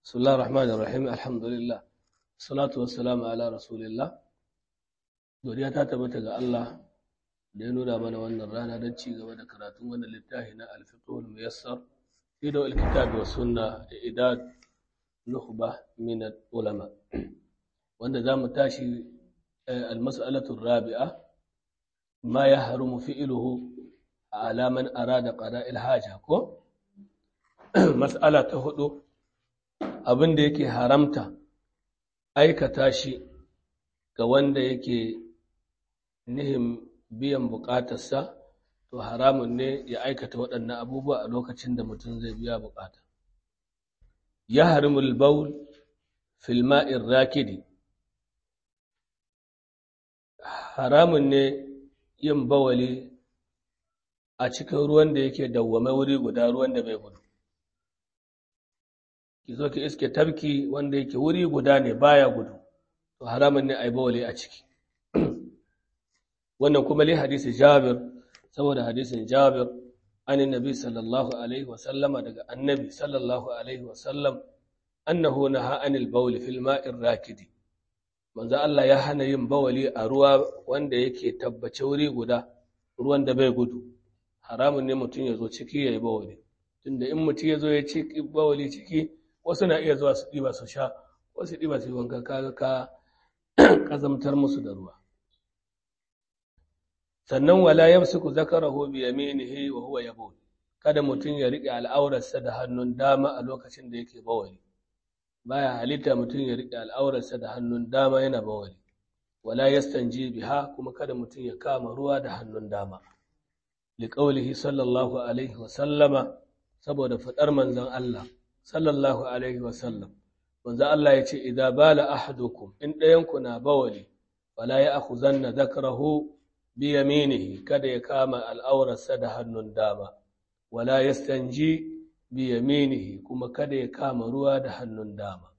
بسم الله الرحمن الرحيم الحمد لله الصلاة والسلام على رسول الله godiya ta tabbata ga Allah da ya nuna mana wannan rana don ci gaba da karatun wannan littafi na alfiqhul muyassar fi da alkitab wa sunna da idad nukhba min ulama wanda zamu tashi almas'alatu rabi'a ma yahrumu fi'luhu ala man arada qada'il haja ko mas'ala ta hudu abin da yake haramta aikata shi ga wanda yake nihin biyan bukatarsa to haramun ne ya aikata waɗannan abubuwa a lokacin da mutum zai biya bukata ya harimul baul fil ma'in rakidi haramun ne yin bawali a cikin ruwan da yake dawwame wuri guda ruwan da bai gudu ki zo ki iske tabki wanda yake wuri guda ne baya gudu to haramun ne a yi bawali a ciki wannan kuma li hadisi jabir saboda hadisin jabir an nabi sallallahu alaihi wa sallama daga annabi sallallahu alaihi wa sallam annahu naha anil bawli fil ma'ir rakidi manzo Allah ya hana yin bawali a ruwa wanda yake tabbace wuri guda ruwan da bai gudu haramun ne mutum ya zo ciki ya yi bawali tunda in mutum ya zo ya ci bawali ciki wasu na iya zuwa su ɗiba su sha wasu ɗiba su yi wanka kaga ka ƙazamtar musu da ruwa sannan wala yamsiku zakarahu bi yaminihi wa huwa yabul kada mutum ya riƙe al'aurarsa da hannun dama a lokacin da yake bawali baya halitta mutum ya riƙe al'aurarsa da hannun dama yana bawali wala yastanji biha kuma kada mutum ya kama ruwa da hannun dama liqaulihi sallallahu alaihi wa sallama saboda fadar manzon Allah sallallahu alaihi wa sallam manzon Allah ya ce idza bala ahadukum in ɗayanku na bawali wala ya akhuzanna dhakrahu biyaminihi kada ya kama al'aurarsa da hannun dama, wala ya stanji biyaminihi kuma kada ya kama ruwa da hannun dama.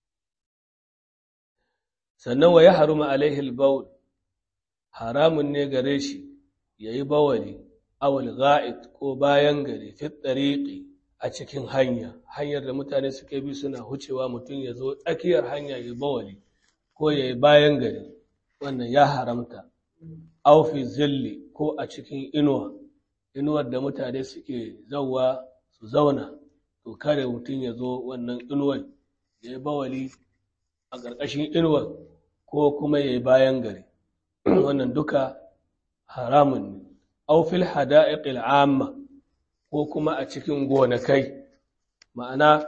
Sannan wa ya haruma alaihil baul, haramun ne gare shi ya yi bawali, awal ga'id ko bayan gari fit ɗariƙi a cikin hanya, hanyar da mutane suke bi suna hucewa mutum ya zo tsakiyar hanya ya yi bawali ko ya yi bayan gari, wannan ya haramta. aufi zilli ko a cikin inuwa inuwar da mutane suke zauwa su zauna to kare mutum ya zo wannan inuwar ya yi bawali a ƙarƙashin inuwar ko kuma ya yi bayan gari wannan duka haramun ne aufil hada'iqil amma ko kuma a cikin gonakai ma'ana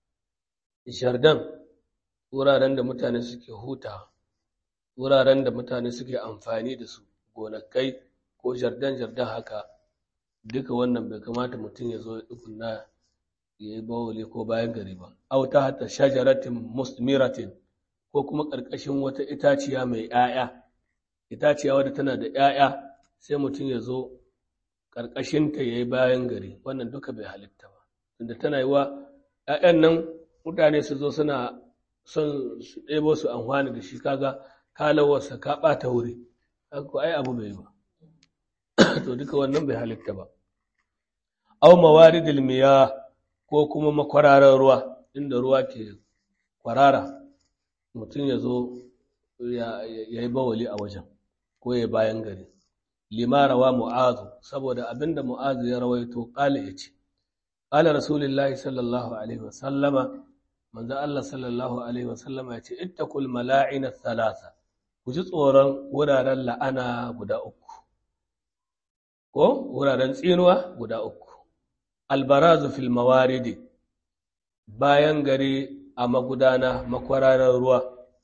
shardan wuraren da mutane suke huta wuraren da mutane suke amfani da su gonakai ko jardan-jardan haka duka wannan bai kamata mutum ya zo ya tukunna ya yi bawali ko bayan gari ba au ta hata shajaratin musmiratin ko kuma ƙarƙashin wata itaciya mai ‘ya'ya itaciya wadda tana da ‘ya'ya sai mutum ya zo ƙarƙashinta ya yi bayan gari wannan duka bai halitta ba tunda tana yi wa ‘ya'yan nan mutane su zo suna son su ɗebo su amfani da shi kaga kalawarsa ka ɓata wuri ko ai abu bai ba to duka wannan bai halitta ba aw mawaridil miya ko kuma makwararan ruwa inda ruwa ke kwarara mutum ya zo ya yi bawali a wajen ko ya bayan gari limarawa mu'azu saboda abinda mu'azu ya rawaito kala ya ce kala rasulullahi sallallahu alaihi wasallama manzo Allah sallallahu alaihi wasallama ya ce ittaqul mala'ina thalatha ku ji tsoron wuraren la'ana guda uku, ko wuraren tsinuwa guda uku, albarazu fil mawaridi bayan gari a magudana makwararar ruwa,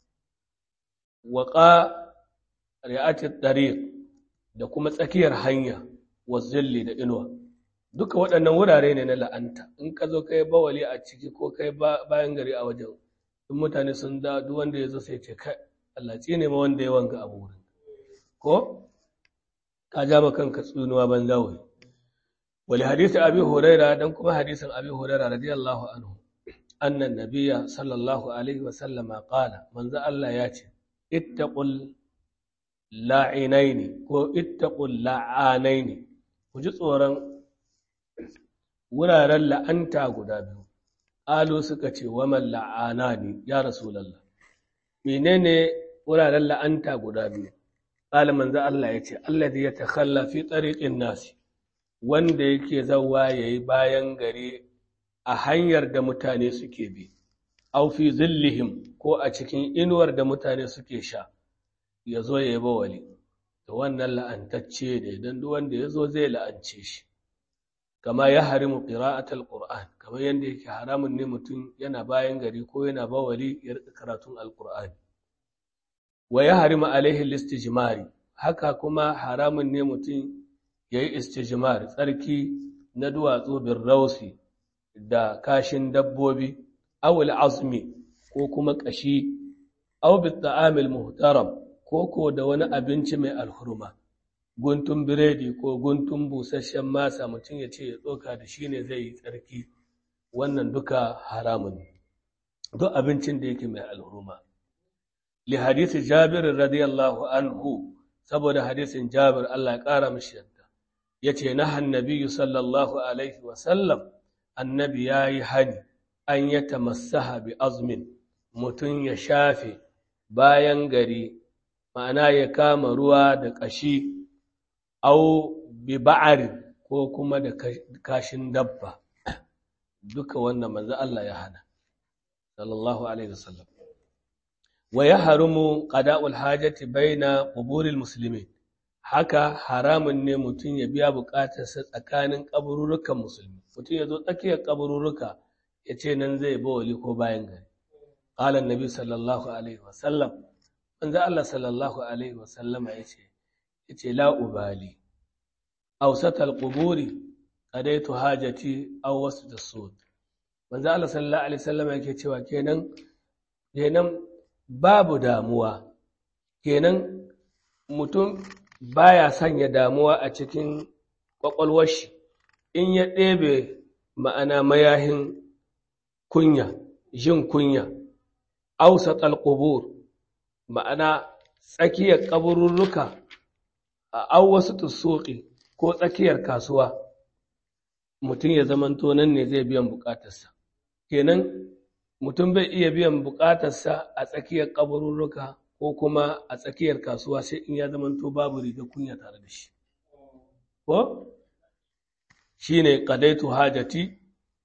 waƙa ri'atit tariq da kuma tsakiyar hanya wa zilli da inuwa. Duka waɗannan wurare ne na la'anta, in ka zo kai bawali a ciki ko kai bayan gari a wajen, in mutane sun da duk wanda ya zo sai ce kai Allah tsine ma wanda ya wanga abu wurin ko ka ja ma kanka tsunuwa ban zawai wali hadisi abi huraira dan kuma hadisin abi huraira radiyallahu anhu annan nabiyya sallallahu alaihi wa sallama qala manzo Allah ya ce ittaqul la'inaini ko ittaqul la'anaini ku ji tsoron wuraren la'anta guda biyu alu suka ce wa man la'anani ya rasulullah menene wuraren la'anta guda biyu qala manzo Allah yace alladhi yatakhalla fi tariqin nasi wanda yake zawa yayi bayan gari a hanyar da mutane suke bi aw fi zillihim ko a cikin inuwar da mutane suke sha yazo yayi bawali to wannan la'antacce ne dan duk wanda yazo zai la'ance shi kama ya harimu qira'atul qur'an kamar yanda yake haramun ne mutum yana bayan gari ko yana bawali ya rika karatun alqur'ani wa ya harimu alaihi listijmari haka kuma haramun ne mutum yayi istijmar tsarki na duwatsu bin rausi da kashin dabbobi aw azmi ko kuma kashi aw bit ta'amil muhtaram ko ko da wani abinci mai alhurma guntun biredi ko guntun busasshen masa mutum ya ce ya tsoka da shi ne zai yi tsarki wannan duka haramun duk abincin da yake mai alhurma li hadisi jabir radiyallahu anhu saboda hadisin jabir Allah ya kara mishi yadda yace na annabi sallallahu alaihi wa sallam annabi yayi hani an ya tamassaha bi azmin mutum ya shafe bayan gari ma'ana ya kama ruwa da kashi au bi ba'arin ko kuma da kashin dabba duka wannan manzo Allah ya hana sallallahu alaihi wasallam wa yahrumu qada'ul hajati baina quburil muslimin haka haramun ne mutum ya biya bukatarsa tsakanin kabururukan musulmi mutum ya zo tsakiyar kabururuka ya ce nan zai bawali ko bayan gari qala annabi sallallahu alaihi wasallam manzo Allah sallallahu alaihi wasallama yace yace la ubali awsat alquburi qadaitu hajati aw wasat as-sud manzo Allah sallallahu alaihi wasallam yake cewa kenan kenan babu damuwa kenan mutum baya sanya damuwa a cikin kwakwalwar shi in ya ɗebe ma'ana mayahin kunya jin kunya awsat alqubur ma'ana tsakiyar kabururruka a awwasu tusuki ko tsakiyar kasuwa mutum ya zamanto nan ne zai biyan bukatarsa kenan mutum bai iya biyan bukatarsa a tsakiyar kabururruka ko kuma a tsakiyar kasuwa sai in ya zamanto babu riga kunya tare da shi ko shine qadaitu hajati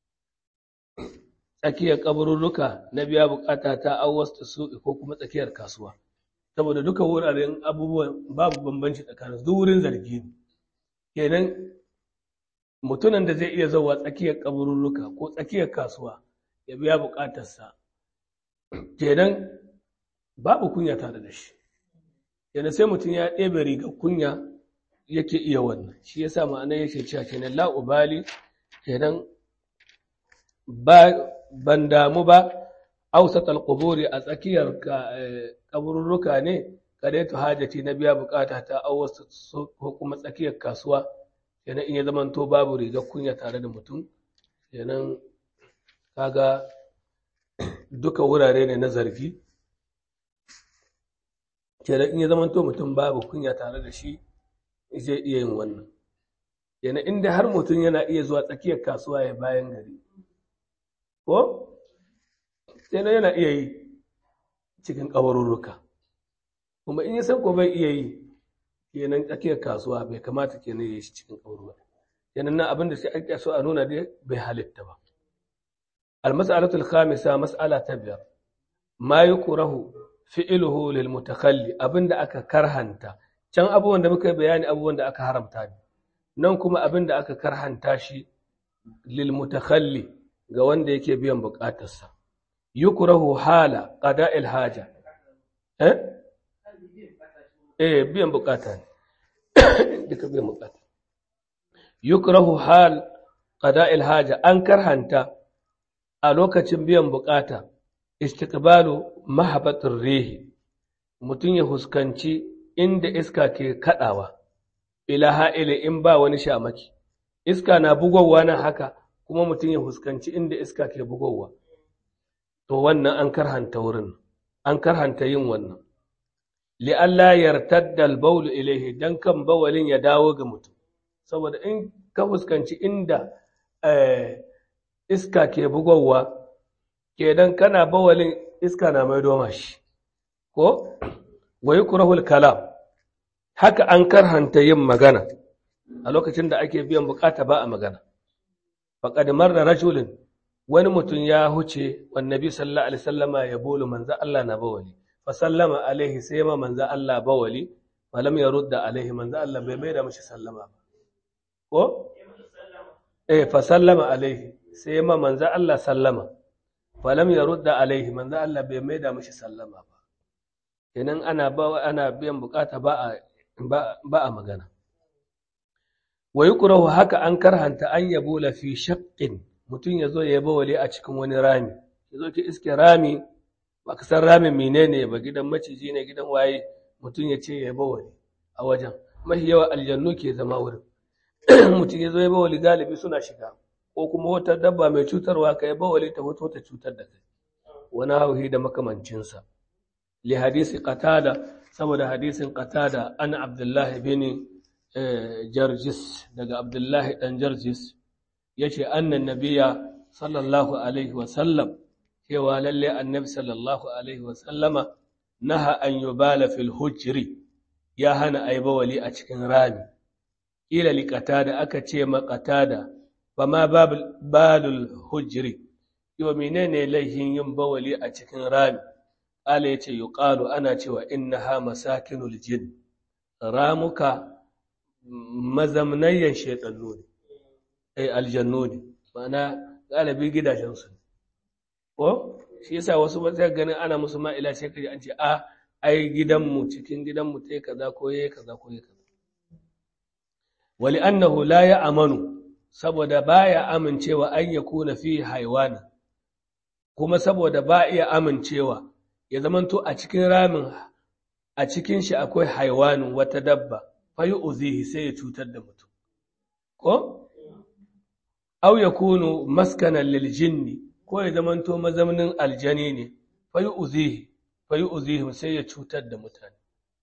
tsakiyar kabururruka na biya bukata ta awwas tusuki ko kuma tsakiyar kasuwa saboda duka wuraren abubuwan babu bambanci tsakanin duk wurin zargi ne kenan mutumin da zai iya zauwa tsakiyar kabururruka ko tsakiyar kasuwa ya biya bukatarsa kenan babu kunya tare da shi kenan sai mutum ya ɗebe rigar kunya yake iya wannan shi yasa ma'ana yake cewa kenan la ubali kenan ba ban damu ba ausat alquburi a tsakiyar kabururruka ne kadaitu hajati na biya bukata ta awwasu ko kuma tsakiyar kasuwa kenan in ya zamanto babu rigar kunya tare da mutum kenan kaga duka wurare ne na zargi kenan in ya zamanto mutum babu kunya tare da shi zai iya yin wannan kenan inda har mutum yana iya zuwa tsakiyar kasuwa ya bayan gari ko kenan yana iya yi cikin ƙabarurruka kuma in ya san ko bai iya yi kenan tsakiyar kasuwa bai kamata kenan ya yi shi cikin ƙabarurruka kenan nan abin da sai ake so a nuna dai bai halitta ba المسألة الخامسة مسألة تبير ما يكره فعله للمتخلي abin da aka karhanta can abubuwan da muka bayani abubuwan da aka haramta ne nan kuma abin da aka karhanta shi lil mutakhalli ga wanda yake biyan bukatarsa yukrahu hala qada'il haja eh eh biyan bukata ne duka biyan bukata yukrahu hal qada'il haja an karhanta a lokacin biyan bukata istiqbalu mahabbatir rihi mutum ya huskanci inda iska ke kadawa ila ha'ile in ba wani shamaki iska na bugowa nan haka kuma mutum ya huskanci inda iska ke bugowa to wannan an karhanta wurin an karhanta yin wannan li'alla yartadda al-bawl ilayhi dan kan bawalin ya dawo ga mutum saboda in ka huskanci inda iska ke bugowa kenan kana bawalin iska na mai doma shi ko wa yukrahul kalam haka an karhanta yin magana a lokacin da ake biyan bukata ba a magana faqad marra rajulun wani mutum ya huce wannabi sallallahu alaihi wasallama ya bolu manzo Allah na bawali fa sallama alaihi sai ma manzo Allah bawali falam yarudda alaihi manzo Allah bai mai da mishi sallama ba ko eh fa sallama alaihi sai ma manzo Allah sallama falam yarudda alaihi manzo Allah bai mai da mishi sallama ba kenan ana ba ana biyan bukata ba a ba a magana wa yukrahu haka an karhanta an yabula fi shaqqin mutum ya zo ya yi bawali a cikin wani rami ya zo ki iske rami ba ka san ramin menene ba gidan maciji ne gidan waye mutum ya ce ya yi bawali a wajen mafi yawa aljannu ke zama wurin mutum ya zo ya bawali galibi suna shiga ko kuma wata dabba mai cutarwa ka yi bawali ta hoto ta cutar da kai wani hauhi da makamancinsa li hadisi qatada saboda hadisin qatada an abdullahi bin jarjis daga abdullahi dan jarjis ya ce annan nabiya sallallahu alaihi wasallam cewa lalle annabi sallallahu alaihi wasallama naha an yi bala fil hujri ya hana a yi bawali a cikin rami ƙila liƙata da aka ce maƙata da ba ma balul hujri yau menene laihin yin bawali a cikin rami ƙala ya ce yuƙalu ana cewa inna ha masakinul jin ramuka mazamnayyan shaiɗannu ne ai aljannu ne ma'ana galibi gidajensu ko shi yasa wasu ba sai ganin ana musu ma'ila sai kaji an ce a ai gidanmu cikin gidanmu tai kaza ko yayi kaza ko yayi kaza wali annahu la ya amanu saboda baya amincewa an yakuna fi haywani kuma saboda ba iya amincewa ya zamanto a cikin ramin a cikin shi akwai haiwanin wata dabba fayi uzihi sai ya cutar da mutum ko aw yakunu maskanan lil jinni ko ya zamanto mazaunin aljani ne fayi uzihi fayi uzihi sai ya cutar da mutane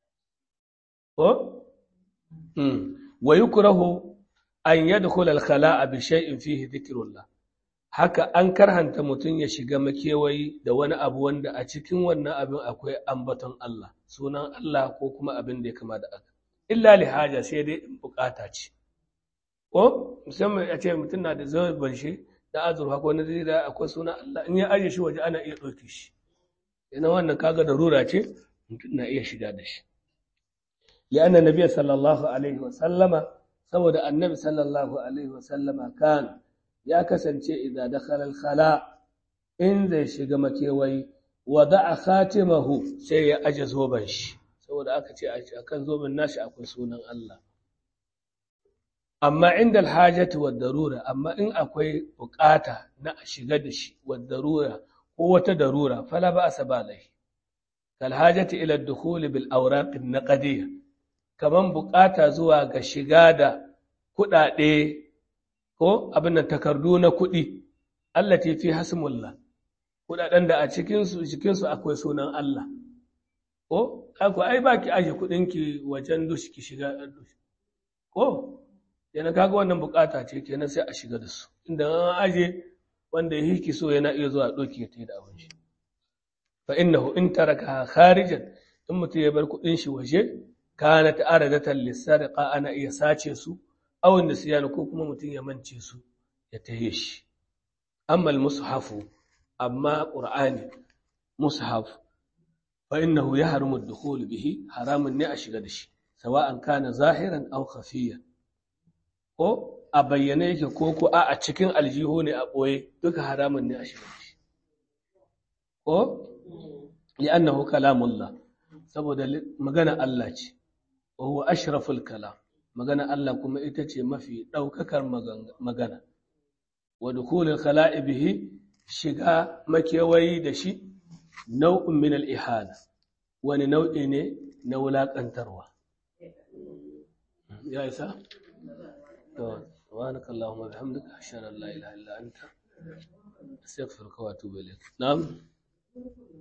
ko wa yukrahu an yadkhula al khala'a bi shay'in fihi dhikrullah haka an karhanta mutum ya shiga makewayi da wani abu wanda a cikin wannan abin akwai ambaton Allah sunan Allah ko kuma abin da ya kama da aka illa li haja sai dai bukata ce ko musamman a ce mutum na da zaban shi da azurfa ko na zai da akwai sunan Allah in ya aje shi waje ana iya ɗauke shi ina wannan kaga da rura ce mutum na iya shiga da shi li'anna nabiyyi sallallahu alaihi wa sallama saboda annabi sallallahu alaihi wa sallama kan ya kasance idan dakhala al-khala in zai shiga makewayi wada'a khatimahu sai ya aje zoban shi saboda aka ce a kan zoben nashi akwai sunan Allah amma inda alhajati wa darura amma in akwai bukata na a shiga da shi wa darura ko wata darura fala ba asa balai kal hajati ila ad-dukhul bil awraq an-naqdiyya kaman bukata zuwa ga shiga da kudade ko abin nan takardu na kudi allati fi hasmullah kudaden da a cikin su cikin su akwai sunan Allah ko ako ai ba ki aje ki wajen dushi ki shiga dushi ko yana kaga wannan bukata ce kenan sai a shiga da su inda an aje wanda ya hiki so yana iya zuwa doki ya tayi da abin shi fa innahu in taraka kharijan in mutum ya bar kudin shi waje kana ta'aradatan lisariqa ana iya sace su aw nisyan ko kuma mutum ya mance su ya taye shi amma al-mushafu amma qur'ani mushaf فإنه يحرم الدخول به حرام النعش قدش سواء كان ظاهرا أو خفيا ko a bayyane yake ko ko a cikin aljihu ne a ɓoye duka haramun ne a shiga shi ko li'annahu kalamullah saboda magana Allah ce wa huwa ashraful kalam magana Allah kuma ita ce mafi ɗaukakar magana wa dukulul khala'i bihi shiga makewayi da shi nau'in min al'ihana wani nau'i ne na wulaƙantarwa ya isa? سبحانك اللهم وبحمدك أشهد أن لا إله إلا أنت أستغفرك وأتوب إليك نعم